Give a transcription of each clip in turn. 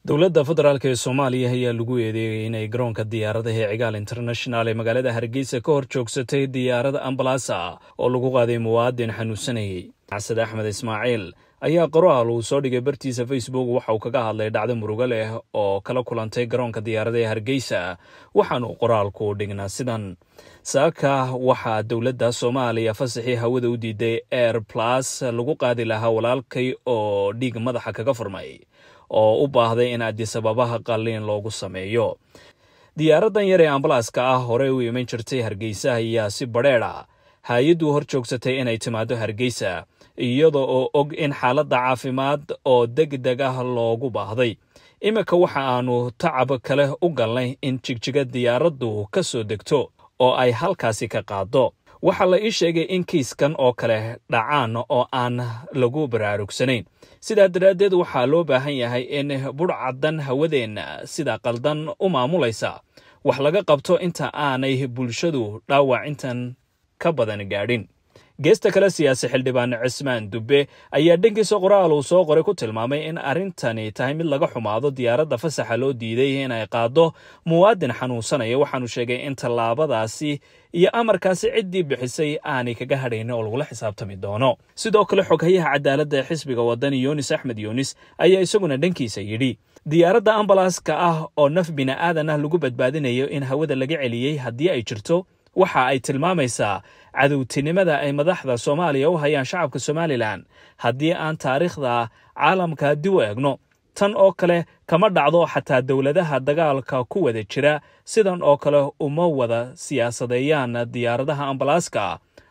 dowladda federaalk ee soomaaliya ayaa lagu eedeeyey inay garoonka diyaaradaha ee cigaal international ee magaalada hargeysa ka hor joogsatay diyaarada ambalasa oo lagu qaaday muwaadin xanuunsanayey xasad axmed ismaaciil ayaa qoraal uu soo dhigay bartiisa facebook waxa uu kaga hadlay dhacdo murugo leh oo kala kulantay garoonka diyaarada ee hargeysa waxaanu qoraalku dhignaa sidan saaka waxaa dowladda soomaaliya fasaxii hawada u diiday air plus lagu qaadi lahaa walaalkay oo dhiig madaxa kaga furmay oo u baahday in adisababaha qalliin loogu sameeyo diyaaradan yar ee ambalaaska ah horey u iman jirtay hargeysa ayaa si badheedha hay-addu hor joogsatay inay timaado hargeysa iyada oo og in xaaladda caafimaad oo deg deg ah loogu baahday iminka waxa aanu tacab kale u galnay in jigjiga diyaaraddu ka soo degto oo ay halkaasi ka qaado waxaa la ii sheegay in kiiskan oo kale dhacaan oo aan lagu baraarugsanayn sidaa daraaddeed waxaa loo baahan yahay in budhcaddan hawadeenna sida qaldan u maamulaysa wax laga qabto inta aanay bulshadu dhaawac intan ka badan gaadhin geesta kale siyaasi xildhibaan cismaan dubbe ayaa dhankiisa qoraal uu soo qoray ku tilmaamay in arrintani tahay mid laga xumaado diyaaradda fasaxa loo diiday inay qaado muwaadin xanuunsanaya waxaanu sheegay in tallaabadaasi iyo amarkaasi ciddii bixisay aanay kaga hadhayn oo lagula xisaabtami doono sidoo kale xoghayaha cadaaladda ee xisbiga wadani yunis axmed yunis ayaa isaguna dhankiisa yidhi diyaaradda ambalaaska ah oo naf bini'aadan ah lagu badbaadinayo in hawada laga celiyey haddii ay jirto waxa ay tilmaamaysaa cadowtinimada ay madaxda soomaaliya u hayaan shacabka somalilan haddii aan taariikhda caalamka dib u eegno tan oo kale kama dhacdo xataa dowladaha dagaalka ku wada jira sidan oo kale uma wada siyaasadeeyaan diyaaradaha ambalaaska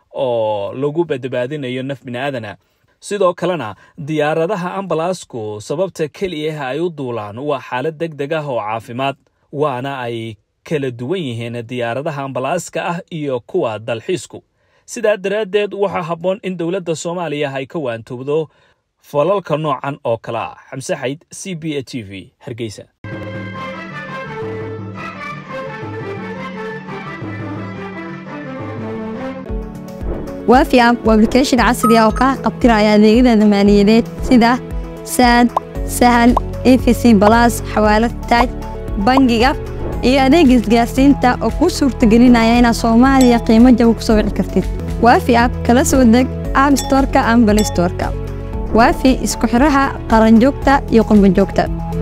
oo lagu badbaadinayo naf bini'aadana sidoo kalena diyaaradaha ambalaasku sababta keliyaha ay u duulaan waa xaalad deg deg ah oo caafimaad waana ay kala duwan yihiin diyaaradaha ambalaaska ah iyo kuwa dalxiisku sidaa daraaddeed waxaa habboon in dowladda soomaaliya ay ka waantoobdo falalka noocan oo kale ah xamse xayd c b a t v hargeysa waafi app waa ablication casri ah oo kaa qabtiraya adeegyada maaliyadeed sida saad sahal efc balas xawaalad taaj bangiga iyo adeega isgaarsiinta oo kuu suurtagelinaya inaad soomaaliya qiimo jaba ku soo wici kartid waafi app kala soo deg app storka ama balistorka waafi isku xidhaha qaranjoogta iyo qurbanjoogta